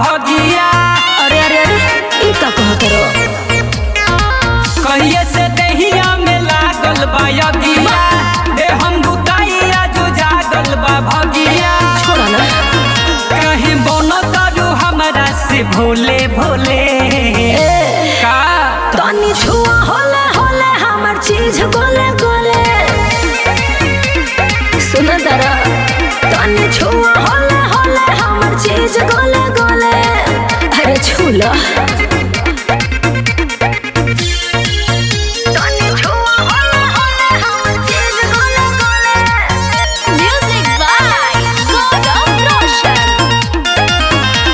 भगिया अरे अरे अरे ई का कहत रो कहिए से दहिया में लागल बा यगिया दे हम बुताइया जो जागल बा भगिया छोड़ा ना कहीं बोनो तारू हमरा से भोले भोले ए का तनी छुआ होले होले हमर चीज गोले गोले सुन दरा तनी छुआ होले होले हमर चीज गोले गोले अरे छूला तनी छुआ होले होले हमर चीज गोले गोले म्यूजिक बाय गौरव रोशन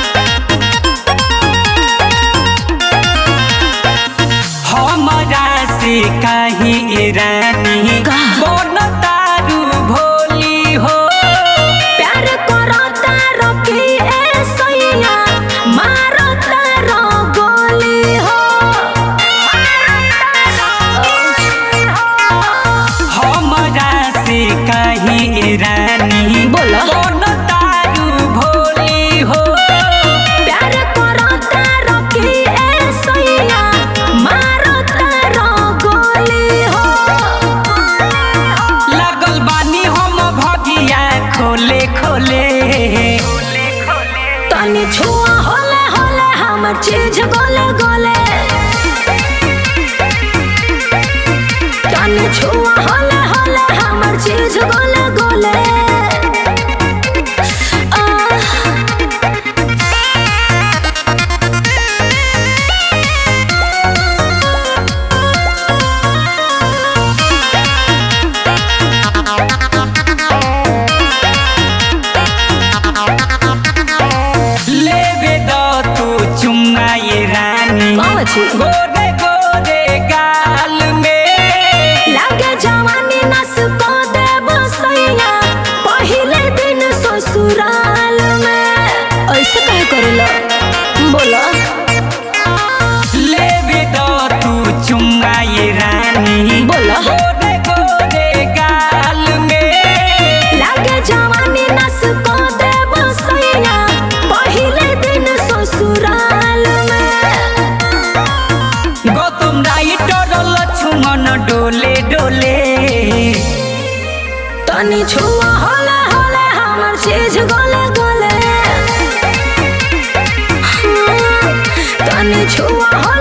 हमरा से कहीं रानी का? बोनो तारू भोली हो प्यार करता रोकी ए सैया मारता रो गोली हो हमरा से कहीं रानी बोला। बोनो तारू भोली हो प्यार करता रोकी ए सैया मारता रो गोली हो लगल बानी हम भगिया खोले खोले तनी छुआ होले होले हमर चीज गोले गोले तनी छुआ होले होले हमर चीज गोले गोले आह लेवे दो तू चुम्मा ये रानी कौन छी? गोरे गोरे गाल में लागे जवानी नस को देव सैया पहिले दिन ससुराल में ऐसे कहे करेला बोला लेवे दो तू चुम्मा ये रानी बोला। गोरे गोरे गाल में लागे जवानी नस को देव सैया पहिले दिन ससुराल में गौतम राइटर लक्ष्मण डोले डोले तनी छुआ होले होले हमर चीज गोले गोले हाँ, तनी छुआ होले